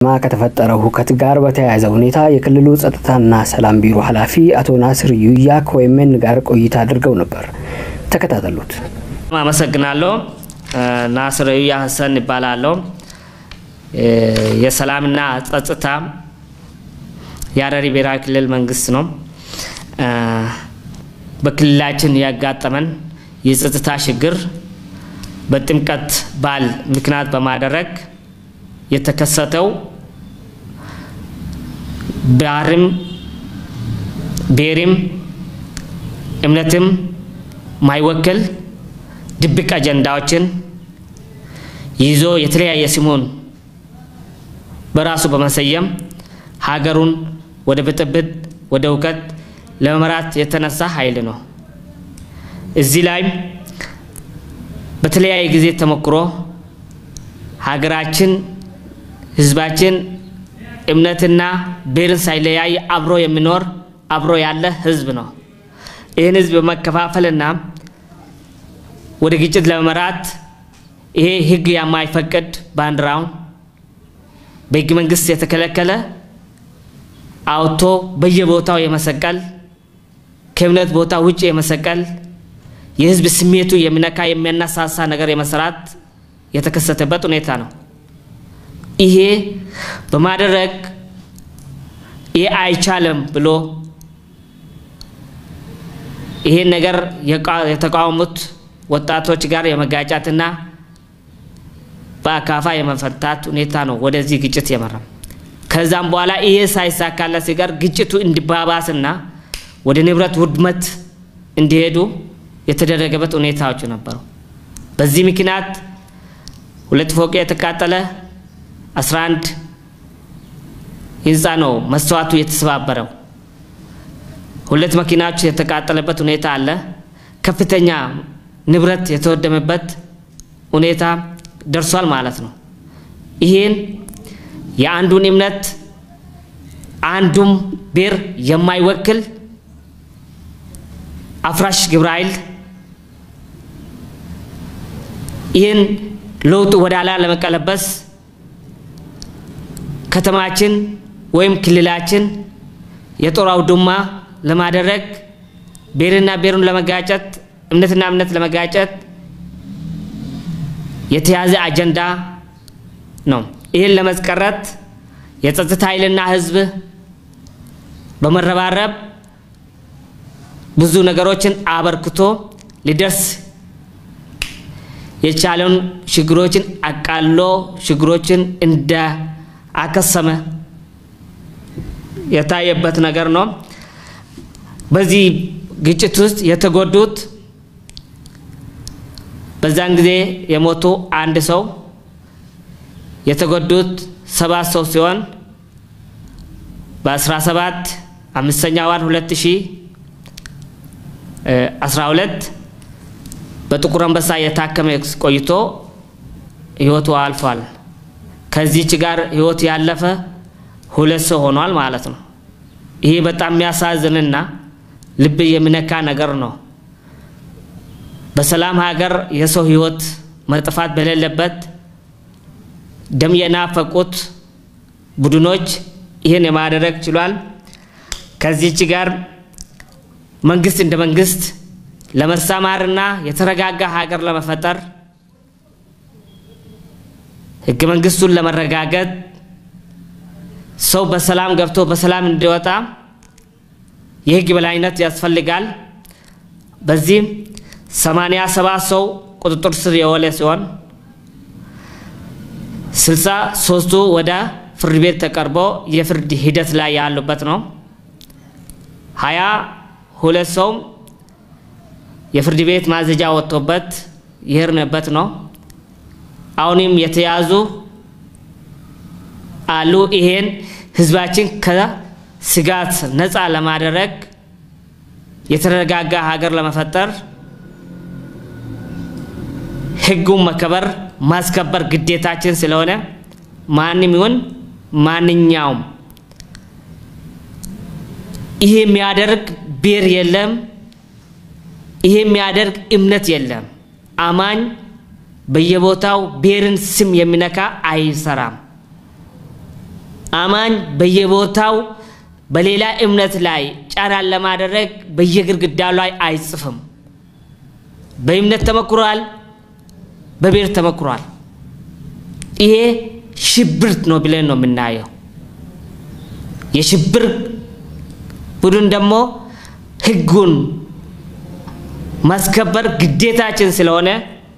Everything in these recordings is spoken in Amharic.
ከተፈጠረው ሁከት ጋር በተያያዘ ሁኔታ የክልሉ ጸጥታና ሰላም ቢሮ ኃላፊ አቶ ናስር ዩያ ከወይመን ጋር ቆይታ አድርገው ነበር። ተከታተሉት። አመሰግናለሁ። ናስር ዩያ ሀሰን ይባላለሁ። የሰላምና ጸጥታ የሀረሪ ብሔራዊ ክልል መንግስት ነው። በክልላችን ያጋጠመን የጸጥታ ችግር በጥምቀት በዓል ምክንያት በማድረግ የተከሰተው ባህርም ብሔርም እምነትም ማይወክል ድብቅ አጀንዳዎችን ይዞ የተለያየ ስሙን በራሱ በመሰየም ሀገሩን ወደ ብጥብጥ ወደ እውቀት ለመምራት የተነሳ ኃይል ነው። እዚህ ላይም በተለያየ ጊዜ ተሞክሮ ሀገራችን ህዝባችን እምነትና ብሔርን ሳይለያይ አብሮ የሚኖር አብሮ ያለ ህዝብ ነው። ይህን ህዝብ በመከፋፈልና ወደ ግጭት ለመምራት ይሄ ህግ የማይፈቅድ ባንዲራውን በህገ መንግስት የተከለከለ አውቶ በየቦታው የመሰቀል ከእምነት ቦታ ውጭ የመሰቀል የህዝብ ስሜቱ የሚነካ የሚያነሳሳ ነገር የመስራት የተከሰተበት ሁኔታ ነው። ይሄ በማድረግ ይሄ አይቻልም ብሎ ይሄን ነገር የተቃወሙት ወጣቶች ጋር የመጋጫትና በአካፋ የመፈታት ሁኔታ ነው ወደዚህ ግጭት የመራ። ከዛም በኋላ ይሄ ሳይሳካለት ሲቀር ግጭቱ እንዲባባስና ወደ ንብረት ውድመት እንዲሄዱ የተደረገበት ሁኔታዎች ነበሩ። በዚህ ምክንያት ሁለት ፎቅ የተቃጠለ 11 ህንፃ ነው መስተዋቱ የተሰባበረው። ሁለት መኪናዎች የተቃጠለበት ሁኔታ አለ። ከፍተኛ ንብረት የተወደመበት ሁኔታ ደርሷል ማለት ነው። ይህን የአንዱን እምነት አንዱም ብሔር የማይወክል አፍራሽ ግብረ ኃይል ይህን ለውጥ ወደ ኋላ ለመቀለበስ ከተማችን ወይም ክልላችን የጦር አውድማ ለማድረግ ብሔርና ብሔሩን ለመጋጨት እምነትና እምነት ለመጋጨት የተያዘ አጀንዳ ነው። ይህን ለመስቀረት የጸጥታ ኃይልና ህዝብ በመረባረብ ብዙ ነገሮችን አበርክቶ ሊደርስ የቻለውን ችግሮችን አቃሎ ችግሮችን እንደ አከሰመ የታየበት ነገር ነው። በዚህ ግጭት ውስጥ የተጎዱት በዛን ጊዜ የሞቱ አንድ ሰው የተጎዱት ሰባት ሰው ሲሆን በ17 አምስተኛ ወር 2012 በጥቁር አንበሳ የታከመ ቆይቶ ህይወቱ አልፏል። ከዚች ጋር ህይወት ያለፈ ሁለት ሰው ሆኗል ማለት ነው። ይሄ በጣም የሚያሳዝንና ልብ የሚነካ ነገር ነው። በሰላም ሀገር የሰው ህይወት መጥፋት በሌለበት ደም የናፈቁት ቡድኖች ይህን የማድረግ ችሏል። ከዚች ጋር መንግስት እንደ መንግስት ለመሰማርና የተረጋጋ ሀገር ለመፈጠር ህገ መንግስቱን ለመረጋገጥ ሰው በሰላም ገብቶ በሰላም እንዲወጣ የህግ በላይነት ያስፈልጋል። በዚህም ሰማንያ ሰባት ሰው ቁጥጥር ስር የዋለ ሲሆን ስልሳ ሶስቱ ወደ ፍርድ ቤት ተቀርቦ የፍርድ ሂደት ላይ ያሉበት ነው። ሀያ ሁለት ሰው የፍርድ ቤት ማዘጃ ወጥቶበት የሄድንበት ነው። አሁንም የተያዙ አሉ። ይሄን ህዝባችን ከስጋት ነፃ ለማድረግ የተረጋጋ ሀገር ለመፈጠር ህጉን መከበር ማስከበር ግዴታችን ስለሆነ ማንም ይሁን ማንኛውም ይሄ የሚያደርግ ብሔር የለም። ይሄ የሚያደርግ እምነት የለም። አማኝ በየቦታው ብሔርን ስም የሚነካ አይሰራም። አማኝ በየቦታው በሌላ እምነት ላይ ጫናን ለማድረግ በየግድግዳው ላይ አይጽፍም። በእምነት ተመክሯል፣ በብሔር ተመክሯል። ይሄ ሽብር ነው ብለን ነው የምናየው። የሽብር ቡድን ደግሞ ህጉን ማስከበር ግዴታችን ስለሆነ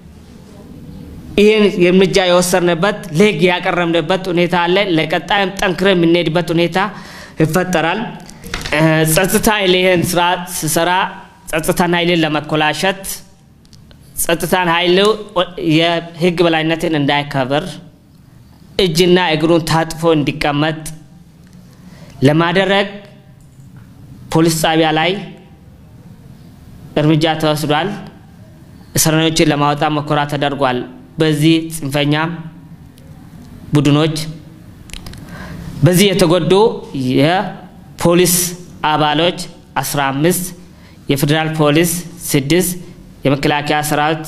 ይህን እርምጃ የወሰድንበት ለህግ ያቀረብንበት ሁኔታ አለ። ለቀጣይም ጠንክረ የምንሄድበት ሁኔታ ይፈጠራል። ጸጥታ ኃይል ይህን ስራ ስሰራ ጸጥታን ኃይልን ለመኮላሸት ጸጥታን ኃይል የህግ በላይነትን እንዳይከብር እጅና እግሩን ታጥፎ እንዲቀመጥ ለማድረግ ፖሊስ ጣቢያ ላይ እርምጃ ተወስዷል። እስረኞችን ለማውጣት ሙከራ ተደርጓል። በዚህ ጽንፈኛ ቡድኖች በዚህ የተጎዱ የፖሊስ አባሎች 15 የፌዴራል ፖሊስ ስድስት የመከላከያ ሰራዊት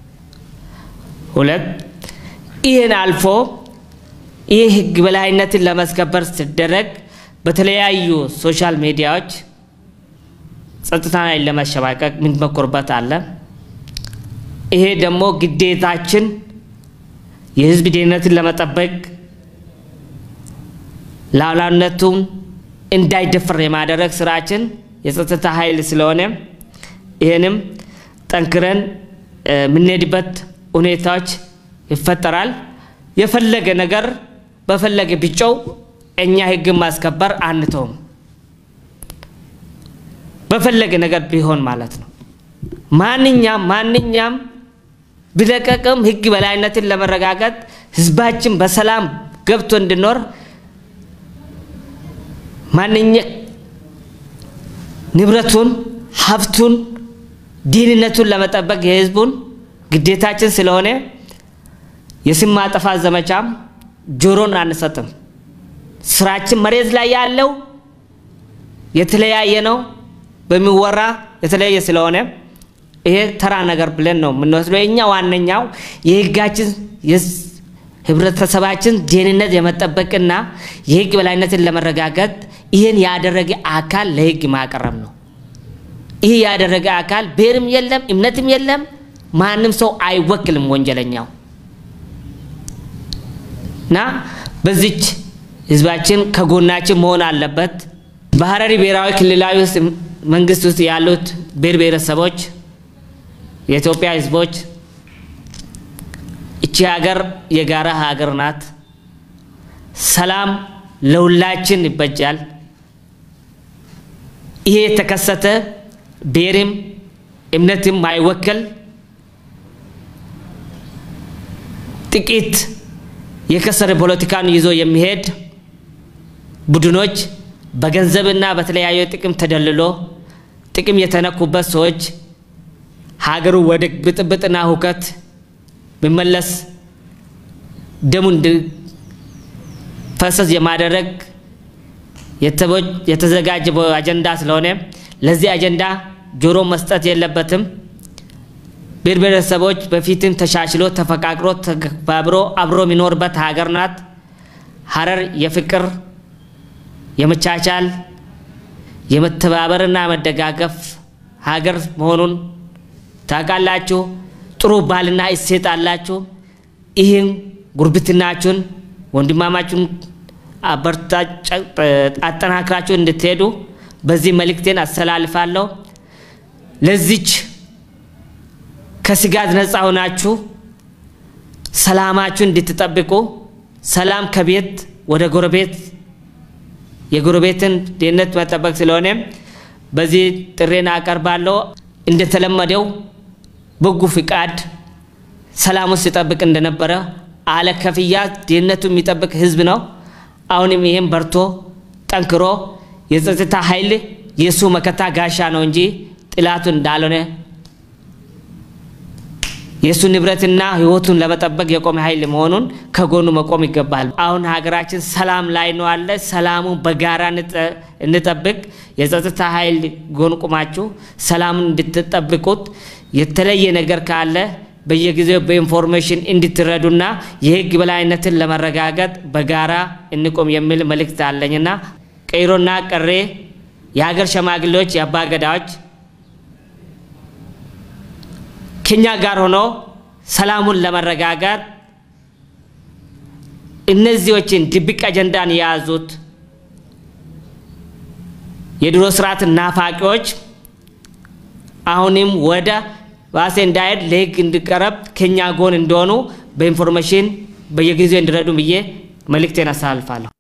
ሁለት ይህን አልፎ ይህ ህግ በላይነትን ለማስከበር ሲደረግ በተለያዩ ሶሻል ሚዲያዎች ጸጥታ ላይ ለመሸማቀቅ የምንሞክርበት አለ። ይሄ ደግሞ ግዴታችን የህዝብ ደህንነትን ለመጠበቅ ሉዓላዊነቱን እንዳይደፈር የማደረግ ስራችን የጸጥታ ኃይል ስለሆነ ይህንም ጠንክረን የምንሄድበት ሁኔታዎች ይፈጠራል። የፈለገ ነገር በፈለገ ቢጮው እኛ ህግን ማስከበር አንተውም። በፈለገ ነገር ቢሆን ማለት ነው። ማንኛም ማንኛም ቢለቀቅም ህግ በላይነትን ለመረጋገጥ ህዝባችን በሰላም ገብቶ እንዲኖር ማንኛ ንብረቱን፣ ሀብቱን፣ ደህንነቱን ለመጠበቅ የህዝቡን ግዴታችን ስለሆነ የስም ማጥፋት ዘመቻም ጆሮን አንሰጥም። ስራችን መሬት ላይ ያለው የተለያየ ነው። በሚወራ የተለያየ ስለሆነ ይሄ ተራ ነገር ብለን ነው የምንወስደው። የኛ ዋነኛው የህጋችን ህብረተሰባችን ደህንነት የመጠበቅና የህግ በላይነትን ለመረጋገጥ ይህን ያደረገ አካል ለህግ ማቅረብ ነው። ይህ ያደረገ አካል ብሔርም የለም እምነትም የለም፣ ማንም ሰው አይወክልም ወንጀለኛው እና በዚች ህዝባችን ከጎናችን መሆን አለበት። በሀረሪ ብሔራዊ ክልላዊ መንግስት ውስጥ ያሉት ብሔር ብሔረሰቦች የኢትዮጵያ ህዝቦች እቺ ሀገር የጋራ ሀገር ናት። ሰላም ለሁላችን ይበጃል። ይሄ የተከሰተ ብሔርም እምነትም አይወክል ጥቂት የከሰረ ፖለቲካን ይዞ የሚሄድ ቡድኖች በገንዘብና በተለያዩ ጥቅም ተደልሎ ጥቅም የተነኩበት ሰዎች ሀገሩ ወደ ብጥብጥና ሁከት ቢመለስ ደሙ እንዲፈሰስ የማደረግ የተዘጋጀ አጀንዳ ስለሆነ ለዚህ አጀንዳ ጆሮ መስጠት የለበትም። ብሔር ብሔረሰቦች በፊትም ተሻሽሎ ተፈቃቅሮ ተከባብሮ አብሮ የሚኖርበት ሀገር ናት። ሀረር የፍቅር የመቻቻል የመተባበርና መደጋገፍ ሀገር መሆኑን ታውቃላችሁ። ጥሩ ባህልና እሴት አላችሁ። ይህን ጉርብትናችሁን ወንድማማችሁን አጠናክራችሁ እንድትሄዱ በዚህ መልእክቴን አስተላልፋለሁ። ለዚች ከስጋት ነፃ ሆናችሁ ሰላማችሁ እንድትጠብቁ ሰላም ከቤት ወደ ጎረቤት የጎረቤትን ደህንነት መጠበቅ ስለሆነ በዚህ ጥሬን አቀርባለሁ። እንደተለመደው በጎ ፍቃድ ሰላሙን ሲጠብቅ እንደነበረ አለ ከፍያ ደህንነቱ የሚጠብቅ ህዝብ ነው። አሁንም ይህም በርቶ ጠንክሮ የጸጥታ ኃይል የእሱ መከታ ጋሻ ነው እንጂ ጥላቱ እንዳልሆነ የእሱ ንብረትና ህይወቱን ለመጠበቅ የቆመ ኃይል መሆኑን ከጎኑ መቆም ይገባል። አሁን ሀገራችን ሰላም ላይ ነው አለ። ሰላሙን በጋራ እንጠብቅ። የጸጥታ ኃይል ጎን ቁማችሁ ሰላሙን እንድትጠብቁት፣ የተለየ ነገር ካለ በየጊዜው በኢንፎርሜሽን እንድትረዱና የህግ በላይነትን ለመረጋገጥ በጋራ እንቆም የሚል መልእክት አለኝና ቀይሮና ቀሬ የሀገር ሸማግሌዎች፣ የአባገዳዎች ከኛ ጋር ሆኖ ሰላሙን ለመረጋጋት እነዚዎችን ድብቅ አጀንዳን የያዙት የድሮ ስርዓት ናፋቂዎች አሁንም ወደ ባሴ እንዳይሄድ ለህግ እንዲቀረብ ከኛ ጎን እንደሆኑ በኢንፎርሜሽን በየጊዜው እንዲረዱ ብዬ መልእክቴን አስተላልፋለሁ።